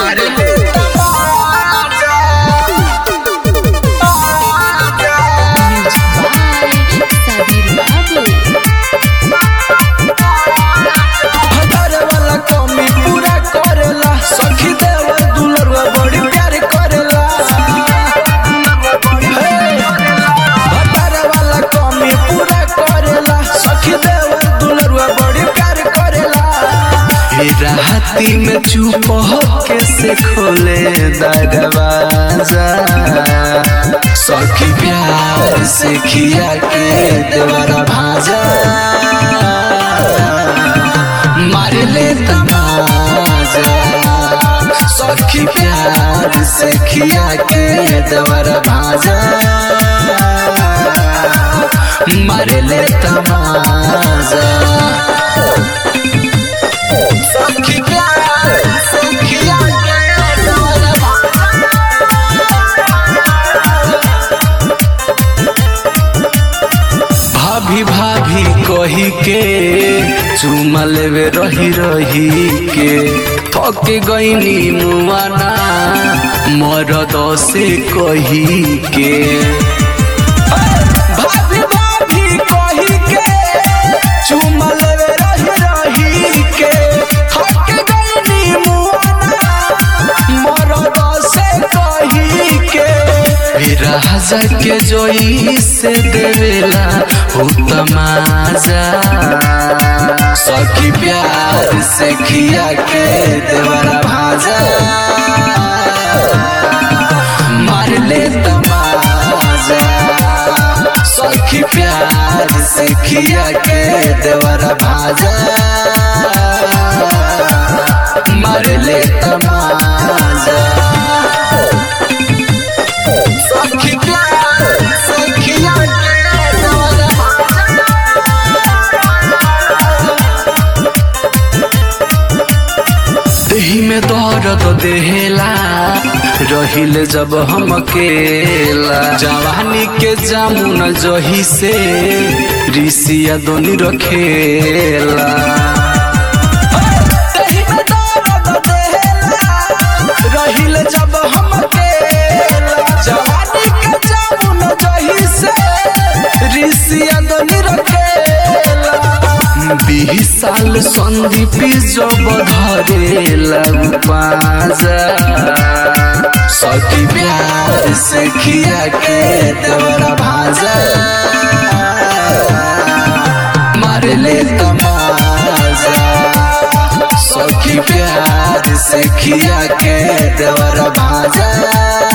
मारे ले तमाचा Sabir Babu. हजार वाला कमी पूरा करेला सखी देवर दुलरवा बड़ी प्यार करेला हे, हजार वाला कमी पूरा करेला सखी देवर दुलरवा बड़ी प्यार करेला हे राहती में चुप होके से खोले दरवाजा सखी प्यार से खिया के देवरा भाजा मार ले तमाजा सखी प्यार से खिया के दवर भाजा मार ले तमाजा सखी प्यार से खिया के दवर भाभी भाभी कही के चुमा लेवे रही रही के थक गईनी मुआना मरद से कही के भाभी भाभी कही के चुमा लेवे रही रही के थक गईनी मुआना मरद से कही के राजा के जोई से देवेला हो तमाजा सखी प्यार से खिया के देवरा भाजा मार ले तमाजा सखी प्यार से खिया के देवरा भाजा मार ले तमाजा सखी प्यार से खिया के देवरा देही में दर्द देहेला रहिले जब हम अकेला जवानी के जामुन जही से ऋषिया दोनी रखेला देही में दर्द देहेला, रहिले जब हम अकेला जवानी के जामुन जही से ऋषिया दोनी रखेला बीस साल संदीप जब धरेला पाजा सखी प्यार से खिया के देवरा भाजा मार ले तमाजा सखी प्यार से खिया के देवरा भाजा